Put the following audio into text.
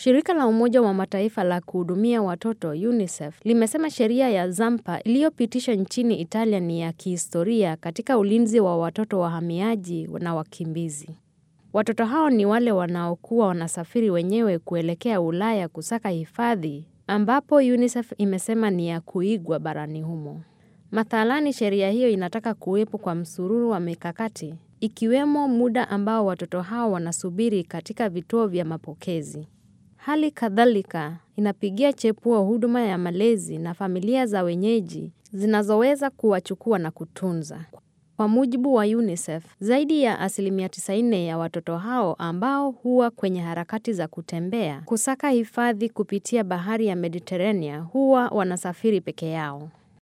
Shirika la Umoja wa Mataifa la kuhudumia watoto UNICEF limesema sheria ya Zampa iliyopitishwa nchini Italia ni ya kihistoria katika ulinzi wa watoto wahamiaji na wakimbizi. Watoto hao ni wale wanaokuwa wanasafiri wenyewe kuelekea Ulaya kusaka hifadhi, ambapo UNICEF imesema ni ya kuigwa barani humo. Mathalani, sheria hiyo inataka kuwepo kwa msururu wa mikakati, ikiwemo muda ambao watoto hao wanasubiri katika vituo vya mapokezi. Hali kadhalika inapigia chepuo huduma ya malezi na familia za wenyeji zinazoweza kuwachukua na kutunza. Kwa mujibu wa UNICEF, zaidi ya asilimia tisaini ya watoto hao ambao huwa kwenye harakati za kutembea kusaka hifadhi kupitia bahari ya Mediterania huwa wanasafiri peke yao.